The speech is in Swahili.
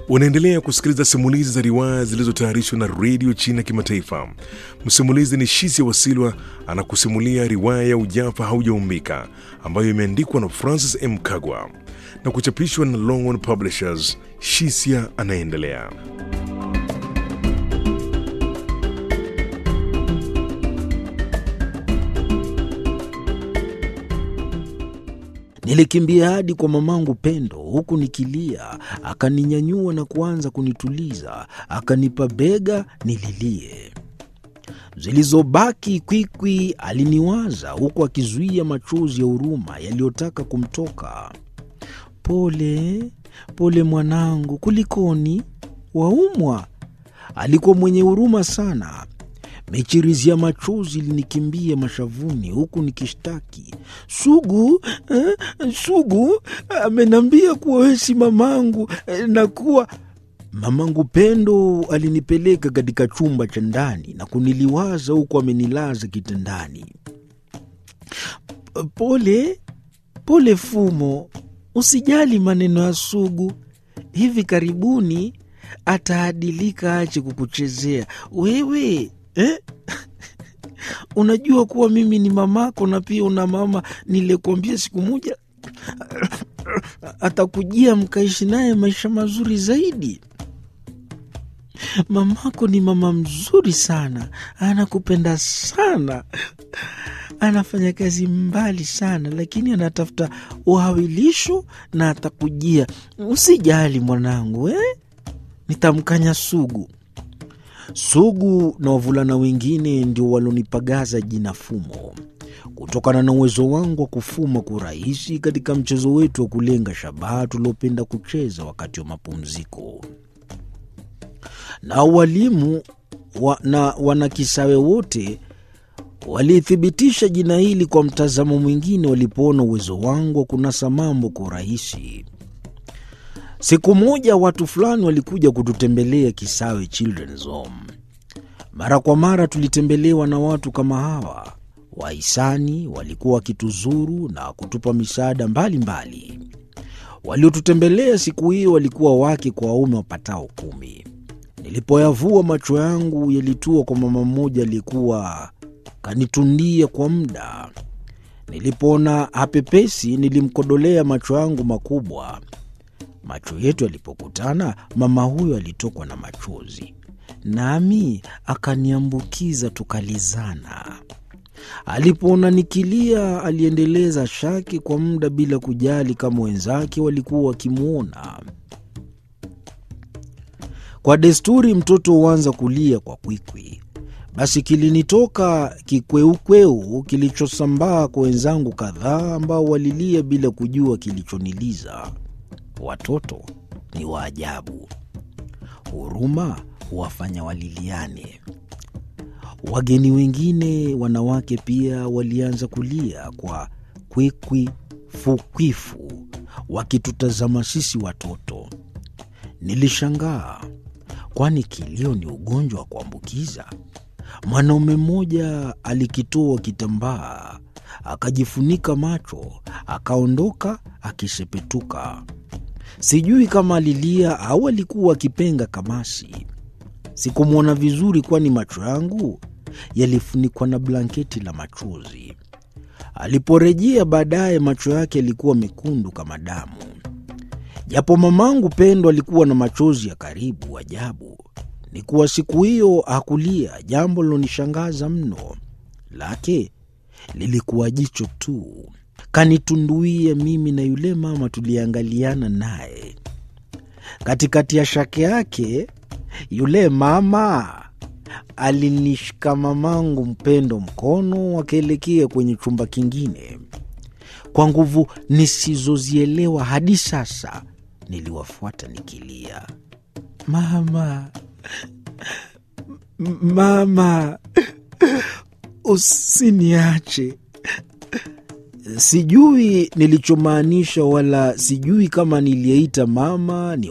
Unaendelea kusikiliza simulizi za riwaya zilizotayarishwa na redio China Kimataifa. Msimulizi ni Shisia Wasilwa anakusimulia riwaya ya Ujafa Haujaumbika ambayo imeandikwa na Francis M. Kagwa na kuchapishwa na Longhorn Publishers. Shisia anaendelea. Nilikimbia hadi kwa mamangu Pendo huku nikilia. Akaninyanyua na kuanza kunituliza, akanipa bega nililie. Zilizobaki kwikwi aliniwaza huku akizuia machozi ya huruma yaliyotaka kumtoka. Pole pole mwanangu, kulikoni? Waumwa? Alikuwa mwenye huruma sana. Michirizi ya machozi ilinikimbia mashavuni huku nikishtaki, Sugu eh, Sugu amenambia kuwa wewe si mamangu eh, na kuwa mamangu Pendo alinipeleka katika chumba cha ndani na kuniliwaza huku amenilaza kitandani. Pole pole Fumo, usijali maneno ya Sugu, hivi karibuni ataadilika, ache kukuchezea wewe eh? Unajua kuwa mimi ni mamako na pia una mama nilikuambia siku moja atakujia mkaishi naye maisha mazuri zaidi. Mamako ni mama mzuri sana, anakupenda sana, anafanya kazi mbali sana, lakini anatafuta uhawilisho na atakujia. Usijali mwanangu eh? Nitamkanya Sugu. Sugu na wavulana wengine ndio walonipagaza jina Fumo kutokana na uwezo wangu wa kufuma kwa urahisi katika mchezo wetu wa kulenga shabaha tuliopenda kucheza wakati wa mapumziko. Na walimu wa, na wanakisawe wote walithibitisha jina hili kwa mtazamo mwingine walipoona uwezo wangu wa kunasa mambo kwa urahisi. Siku moja watu fulani walikuja kututembelea Kisawe Children's Home. Mara kwa mara tulitembelewa na watu kama hawa. Wahisani walikuwa wakituzuru na kutupa misaada mbalimbali. Waliotutembelea siku hiyo walikuwa wake kwa waume wapatao kumi. Nilipoyavua macho yangu yalitua kwa mama mmoja aliyekuwa kanitundia kwa muda. Nilipoona hapepesi, nilimkodolea macho yangu makubwa. Macho yetu yalipokutana, mama huyo alitokwa na machozi, nami akaniambukiza, tukalizana. Alipoona nikilia, aliendeleza shaki kwa muda bila kujali kama wenzake walikuwa wakimwona. Kwa desturi, mtoto huanza kulia kwa kwikwi. Basi kilinitoka kikweukweu kilichosambaa kwa wenzangu kadhaa ambao walilia bila kujua kilichoniliza. Watoto ni wa ajabu, huruma huwafanya waliliane. Wageni wengine wanawake pia walianza kulia kwa kwikwi fukwifu, wakitutazama sisi watoto. Nilishangaa, kwani kilio ni ugonjwa wa kuambukiza? Mwanaume mmoja alikitoa kitambaa akajifunika macho, akaondoka akisepetuka. Sijui kama alilia au alikuwa akipenga kamasi. Sikumwona vizuri, kwani macho yangu yalifunikwa na blanketi la machozi. Aliporejea baadaye, macho yake yalikuwa mekundu kama damu. Japo mamangu Pendo alikuwa na machozi ya karibu ajabu, ni kuwa siku hiyo hakulia, jambo lilonishangaza mno. Lake lilikuwa jicho tu kanitunduia mimi na yule mama tuliangaliana naye. Katikati ya shake yake, yule mama alinishika mamangu Mpendo mkono, wakielekea kwenye chumba kingine. Kwa nguvu nisizozielewa hadi sasa, niliwafuata nikilia, mama, mama, usiniache. Sijui nilichomaanisha wala sijui kama niliyeita mama ni